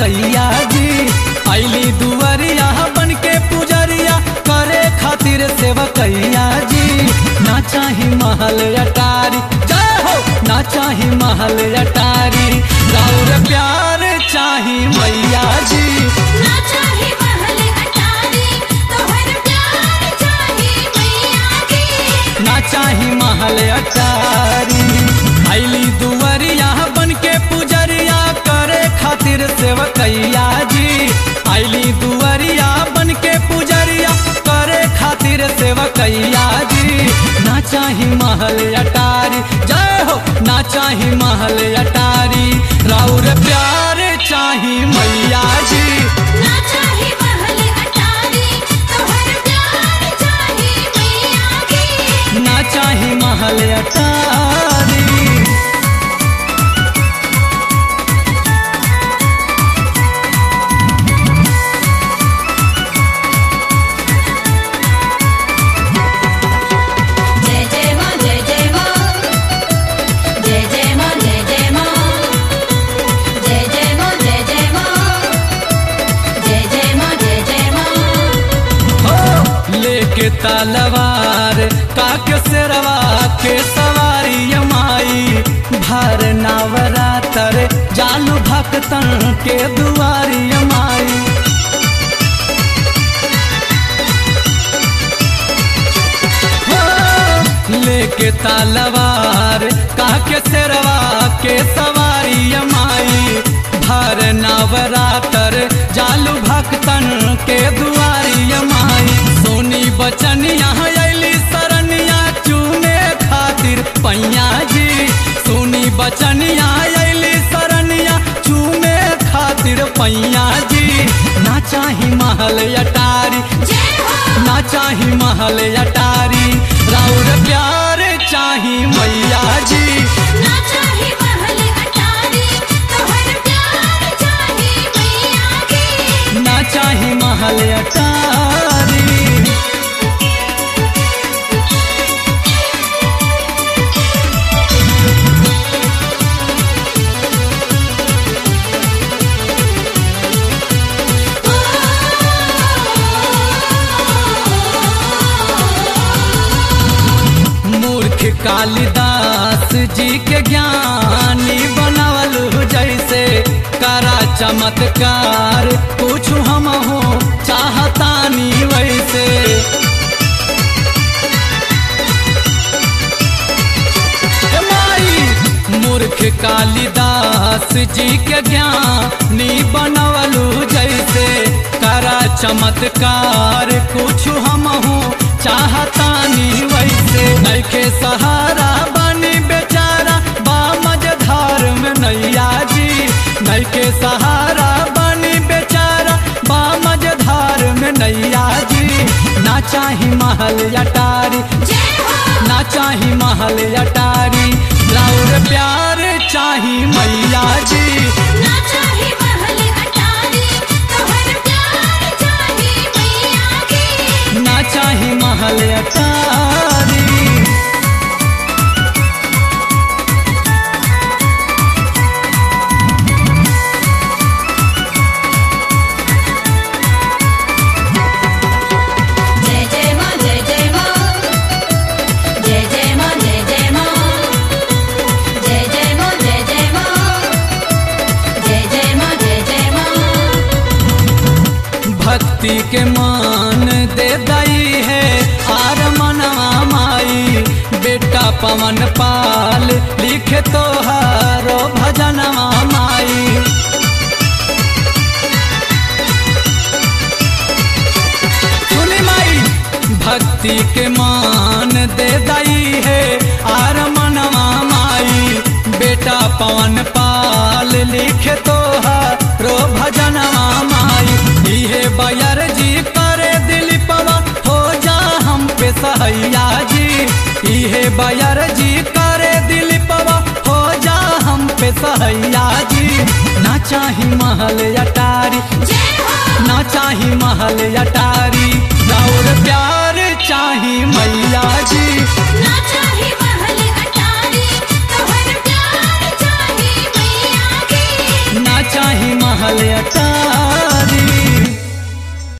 सेवकैया जी अली दुआरिया बन के पुजरिया करे खातिर सेवकैया जी ना चाही महल अटारी जय हो ना चाही महल अटारी राउर प्यार चाही मैया जी ना चाहे महल अटारी तोहर प्यार चाहे मैया की ना चाही महल अटारी अली दुआरिया बन के पुजरिया करे खातिर सेवकैया जी अली दुआरिया बन के पुजरिया करे खातिर सेवकैया जी ना चाही महल अटारी जय हो ना चाही महल अटारी राउर प्यार चाही मैया जी ना चाहे महल अटारी तोहर प्यार चाहे मैया की ना चाही महल अटारी जय जय मां जय जय मां जय जय मां जय जय मां जय जय मां जय जय मां जय जय मां जय जय मां हो लेके तलवार काके सेरवा के सवारी माई भर नवरातर जालू भक्तन के दुआरी माई हो, लेके तलवार काके सेरवा के सवारी माई भर नवरातर जालू भक्तन के दुआरी माई सोनी बचन यहाँ अली सरनिया चूमे खातिर पैया जी सोनी बचन यहाँ अली सरनिया चूमे खातिर पैया जी ना चाही महल अटारी जय हो ना चाही महल अटारी राउर प्यार चाही मैया जी ना चाहे महल अटारी तोहर प्यार चाहे मैया की ना चाही महल अटारी मूर्ख कालिदास जी के ज्ञानी बनावल जैसे करा चमत्कार पूछू हम हो चाहतानी वैसे ए माई मूर्ख कालिदास जी के ज्ञानी बनवलू जैसे करा चमत्कार कुछ हम हो चाहतानी वैसे नैखे सहारा बनी बेचारा बामज धार में नैया जी नैखे सहारा बनी बेचारा बामज धार में नैया जी ना चाही महल अटारी जय हो ना चाही महल अटारी राउर प्यार चाही मैया जी ना चाहे महल अटारी तोहर प्यार चाहे मैया की ना चाही महल अटारी जय जय मां जय जय मां जय जय मां जय जय मां जय जय मां जय जय मां जय जय मां जय जय मां भक्ति के मान दे दई है आर मनवा माई बेटा पवन पाल लिखे तो हारो भजनवा माई सुनी माई भक्ति के मान दे दई है आर मनवा माई बेटा पवन पाल लिखे तो रो भजनवा माई इहे बयर जी करे दिल पवा हो जा हम पे सहैया जी इहे बयर जी करे दिल पवा हो जा हम पे सहैया जी ना चाही महल अटारी जय हो ना चाही महल अटारी राउर प्यार चाही मैया जी ना चाहे